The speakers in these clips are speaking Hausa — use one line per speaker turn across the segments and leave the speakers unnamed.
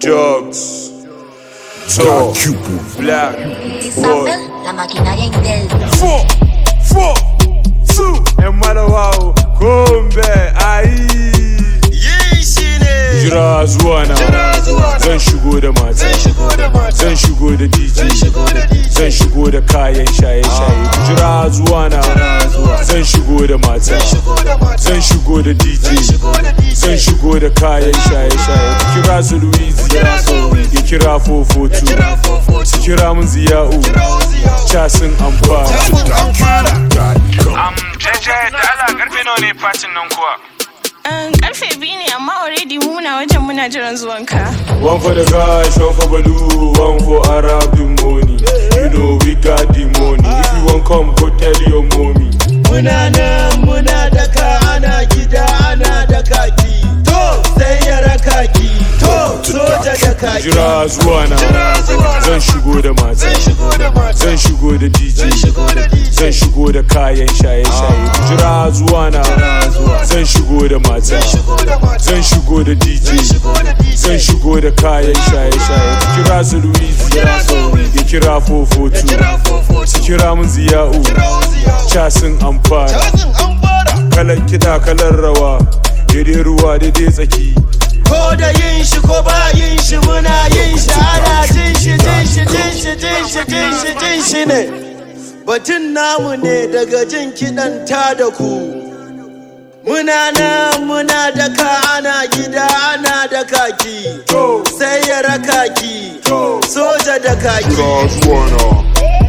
Jugs. Top. Black. Boy.
Isabel, la maquinaria Intel.
Four. Four. Two. And Malawawo. Gombe. Ayi.
Yin shi ne
Jira zuwa na.
Jira zuwa na.
Zan shigo da mata.
Zan shigo da mata
Zan shigo da DJ.
Zan shigo da DJ
Zan shigo da kayan shaye-shaye. Jira zuwa na.
Jira zuwa na.
Zan shigo da mata.
Zan shigo da mata
Zan shigo da
Zan
DJ.
shigo da DJ
Zan shigo da kayan shaye-shaye. Ku Kira su Louise.
Kira su Louise.
Ya kira Fofotu.
Kira fofotu
Kira mun ziya'u.
Kira wuziya
Casin amfani.
Kafin an fara
Am jeje da ala karfe nawa ne fatin nan kuwa?
Um, karfe biyu ne amma already mu muna wajen muna jiran zuwanka.
One for the guys, one for Baloo, one for Arab the money. You know we got the money. If you want come, go tell your mommy.
Muna nan muna daka ana gida ana da kaki To sai ya raka ki To soja da kaki
Jira zuwa na.
Jira zuwa na.
Zan shigo da mata.
Zan shigo da mata
Zan shigo da DJ.
Zan shigo da DJ
Zan shigo da kayan shaye-shaye. Jira zuwa na.
Jira zuwa na.
Zan shigo da mata.
Zan shigo da mata
Zan shigo da
Zan
DJ.
shigo da DJ
Zan shigo da kayan shaye-shaye. Kira su Louise.
Kira su Louise.
Ya kira Fofotu.
Kira fofotu
Kira mun ziya'u.
Kira wuziya
Casin amfani.
Kazin an fara
kalan kiɗa kalan rawa daidai ruwa daidai tsaki
Ko da yin shi ko ba yin shi muna yin shi ana jin shi jin shi jin shi jin shi jin shi jin shi ne Batun namu ne daga jin kiɗan ta da ku Muna nan muna daka ana gida ana da kaki Sai ya raka ki soja da kaki
Jirazuwana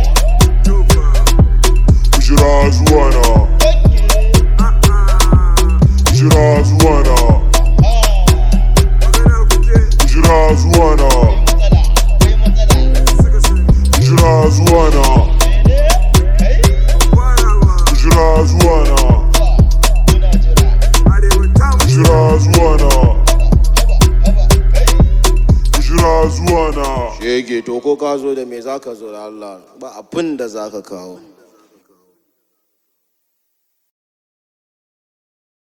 Jirazuwana Jirazuwana Jirazuwana Jirazuwana Jirazuwana Jirazuwana Jirazuwana
Shege to ko ka zo da me zaka zo da Allah ba abin da zaka kawo